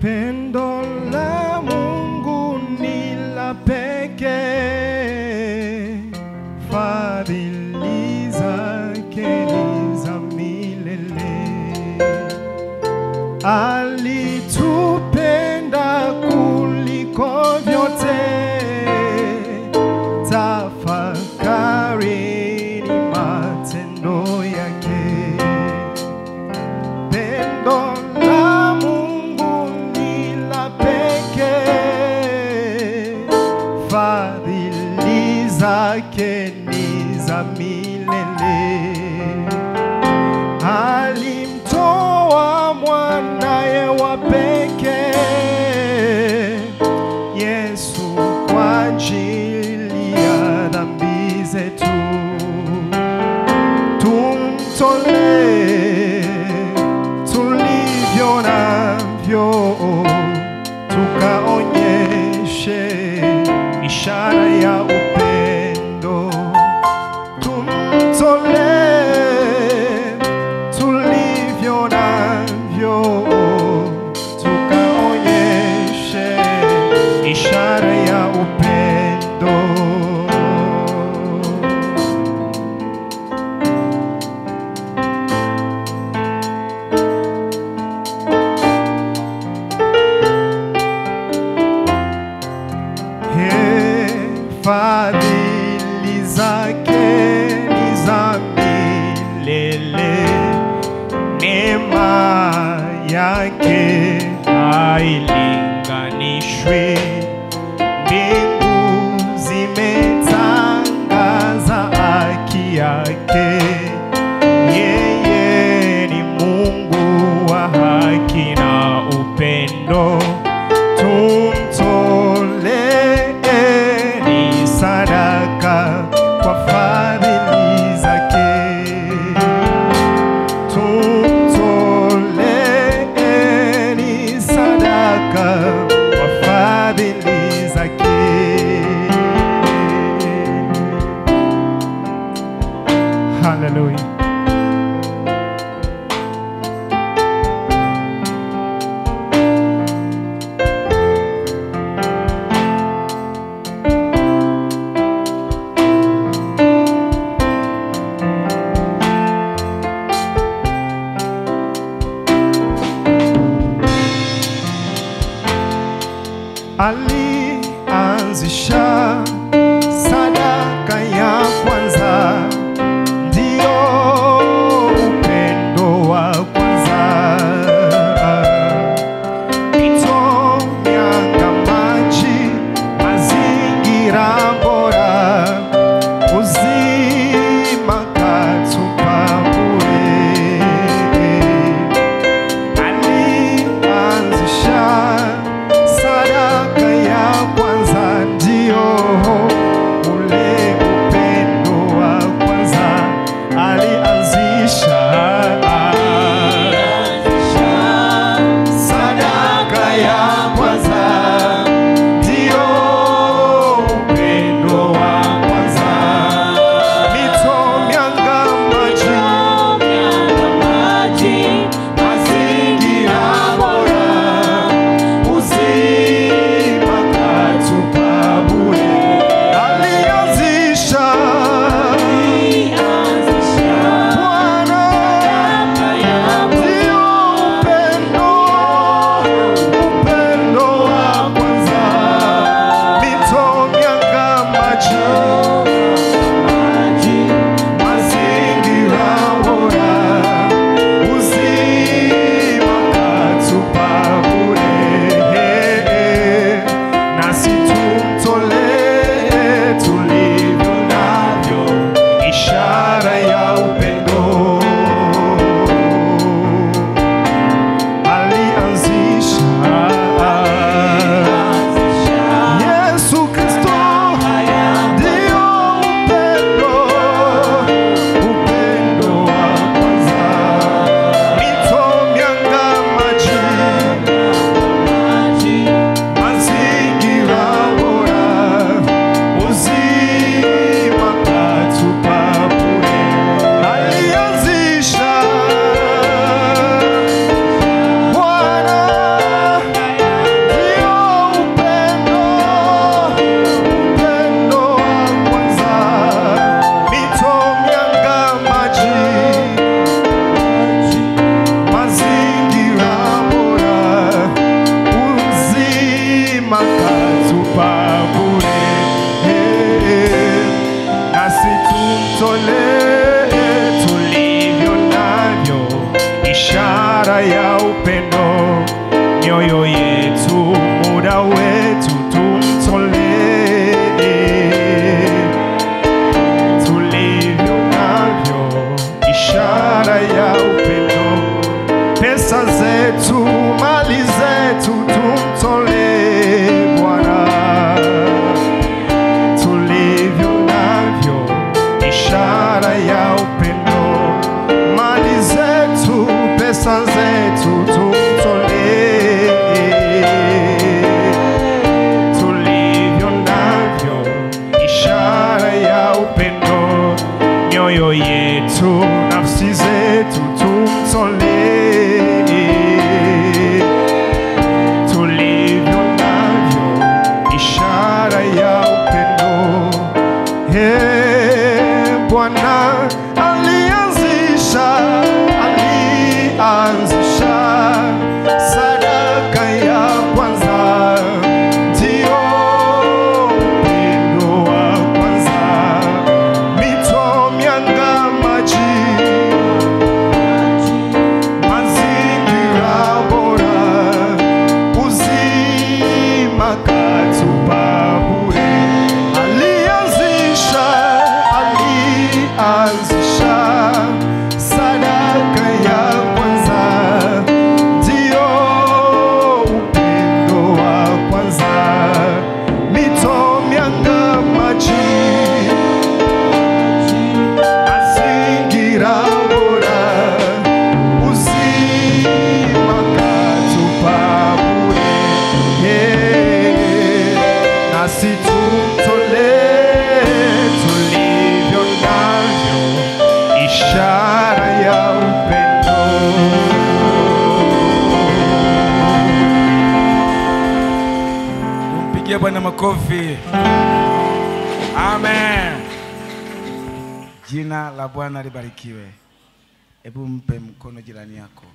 Pendo la Mungu ni la pekee, fadhili zake ni za milele. Alitupenda kuliko vyote, tafakarini matendo yake. Pendo la Mungu ni la pekee, fadhili zake ni za milele. Alimtoa mwanaye wa pekee, Yesu kwa ajili ya dhambi zetu tumtolee tulivyo navyo, tukaonyeshe ishara ya upendo. Tumtolee tulivyo navyo, tukaonyeshe ishara ya upendo. He, fadhili zake ni za milele, neema yake hailinganishwi. Mbingu zimetangaza haki yake, yeye ni Mungu wa haki na upendo tumtoleeni sadaka kwa fadhili zake, tumtoleeni sadaka kwa fadhili zake. Hallelujah. alianzisha sadaka ya kwanza, ndio upendo wa kwanza. Mito, mianga, maji, mazingira bora, uzima katupa bure alianzisha sadaka ya kwanza, ndio upendo, mioyo yetu, muda wetu tumtolee tulivyo navyo, ishara ya upendo, pesa zetu, mali zetu tumtolee Bwana tulivyo navyo, ishara ya upendo, mali zetu, pesa zetu tumtolee tulivyo navyo, ishara ya upendo, mioyo yetu, nafsi zetu tumtolee tulivyo navyo, ishara ya upendo. Hey, Bwana alianzisha, alianzisha sadaka ya kwanza, ndio upendo wa kwanza, mito, mianga, maji mazingira bora, uzima katupa bure. Alianzisha, alianzisha sadaka ya kwanza, ndio upendo wa kwanza, mito, mianga, maji mazingira bora, uzima katupa bure. Yeah. Nasi tumtolee tulivyo navyo, ishara ya upendo. Tumpigie Bwana makofi. Amen. Jina la Bwana libarikiwe. Hebu mpe mkono jirani yako.